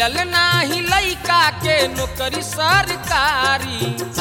मिलल नाही लइका के नौकरी सरकारी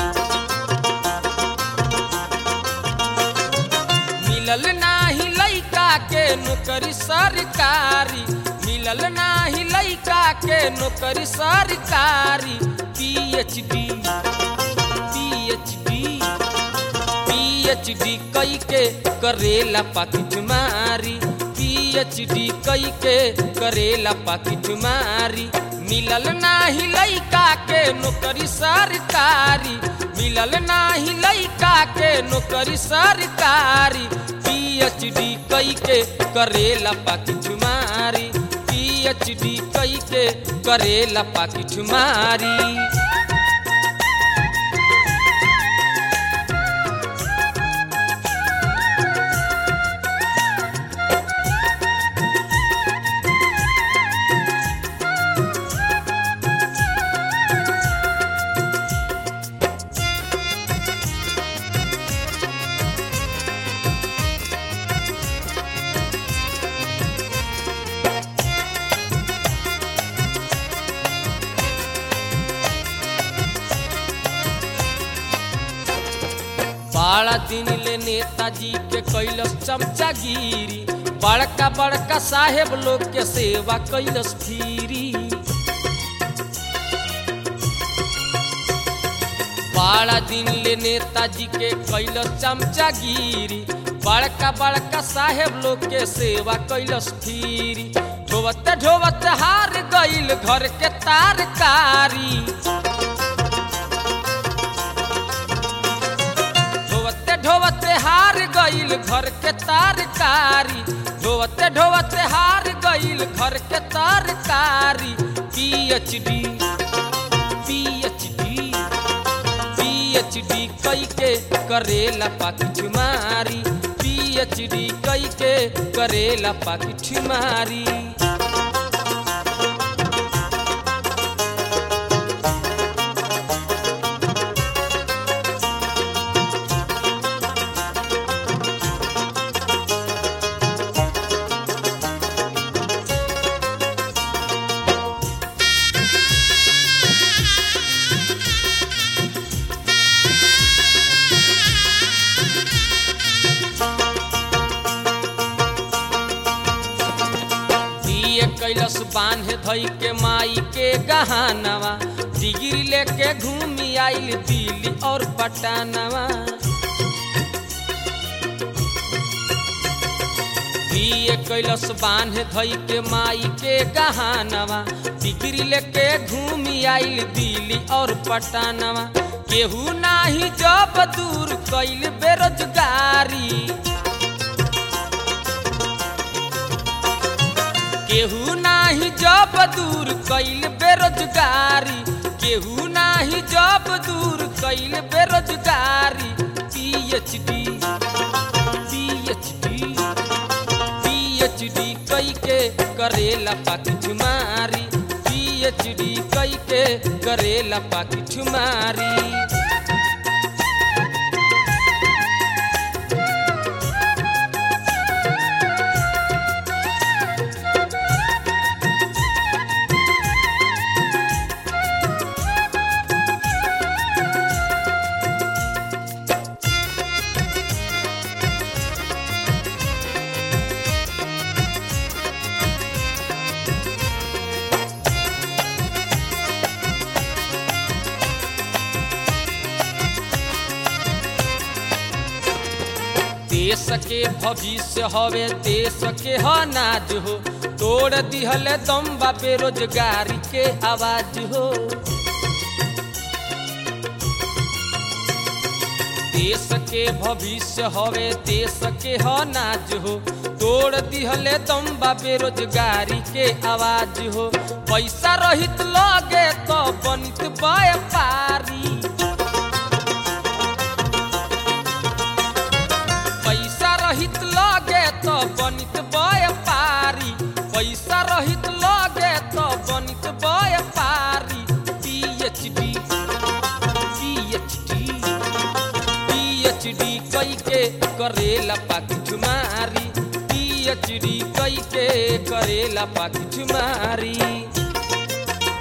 मिलल नाही लइका के नौकरी सरकारी मिलल नाही लइका के नौकरी सरकारी पीएचडी पीएचडी पीएचडी कई के करेला पाकिट मारी पीएचडी कई के करेला पाकिट मारी मिलल नाही लइका के नौकरी सरकारी मिलल नाही लइका के नौकरी सरकारी पीएचडी कई के करेला पाकिट मारी पीएचडी कई के करेला पाकिट मारी बड़ा दिन ले नेताजी के कैलस चमचागिरी बड़का बड़का साहेब लोग के सेवा कैलस फिरी बड़ा दिन ले नेताजी के कैलस चमचागिरी बड़का बड़का साहेब लोग के सेवा कैलस फिरी ढोवते ढोवते हार गईल घर के तारकारी ढोवते ढोवते हार गईल घर के तरकारी ढोवते ढोवते हार गईल घर के तरकारी पीएचडी पीएचडी पीएचडी कई के करेला पाकिट मारी पीएचडी कई के करेला पाकिट मारी दिए कैलस बांध धई के माई के गहानवा डिग्री लेके घूमी आइल दिल्ली और पटानवा दिए कैलस बांध धई के माई के गहानवा डिग्री लेके घूमी आइल दिल्ली और पटानवा केहू नाही जब दूर कैल बेरोजगारी केहू नाही जब दूर कैल बेरोजगारी केहू नाही जब दूर कैल बेरोजगारी पीएचडी पीएचडी पीएचडी कई के करेला पाकिट मारी पीएचडी कई के करेला पाकिट मारी देश के भविष्य हवे देश के अनाज हो तोड़ दिहल दम्बा बेरोजगारी के आवाज हो देश के भविष्य हवे देश के अनाज हो तोड़ दिहले दम्बा बेरोजगारी के आवाज हो पैसा रहित लगे तो बनित व्यापारी पैसा रहित लगे तो बनित व्यापारी पैसा रहित लगे तो बनित व्यापारी पीएचडी पीएचडी पीएचडी कई के करेला पाकिट मारी पीएचडी कई के करेला पाकिट मारी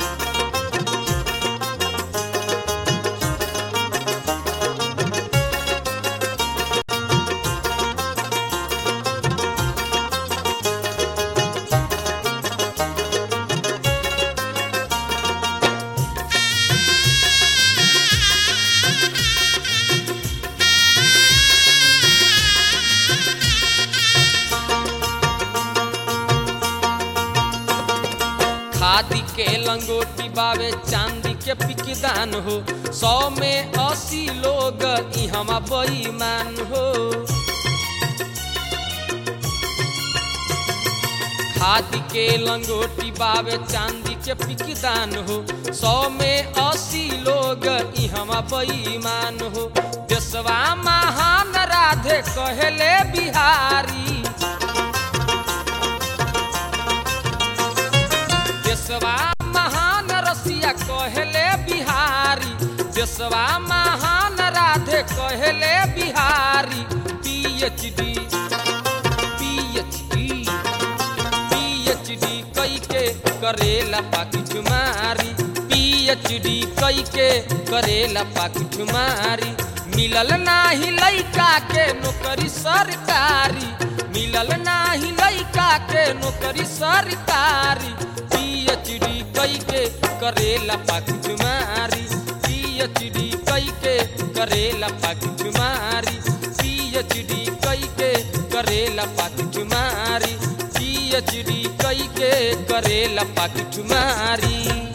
खादी के लंगोटी बावे चांदी के पिकदान हो सौ में अस्सी लोग इहमा बेईमान हो खादी के लंगोटी बावे चांदी के पिकदान हो सौ में अस्सी लोग इहमा बेईमान हो देशवा महान राधे कहले बिहारी देशवा महान रसिया कहले बिहारी देशवा महान राधे कहले बिहारी पीएचडी पीएचडी पीएचडी कई के करेला पाकी ठुमारी पीएचडी कई के करेला पाकी ठुमारी मिलल नाही लइका के नौकरी सरकारी मिलल नाही लइका के नौकरी सरकारी पीएचडी कई के करेला पाकी ठुमारी पीएचडी कई के करेला पाकी ठुमारी पीएचडी कई के करेला पाकी ठुमारी पीएचडी कई के करेला पाकी ठुमारी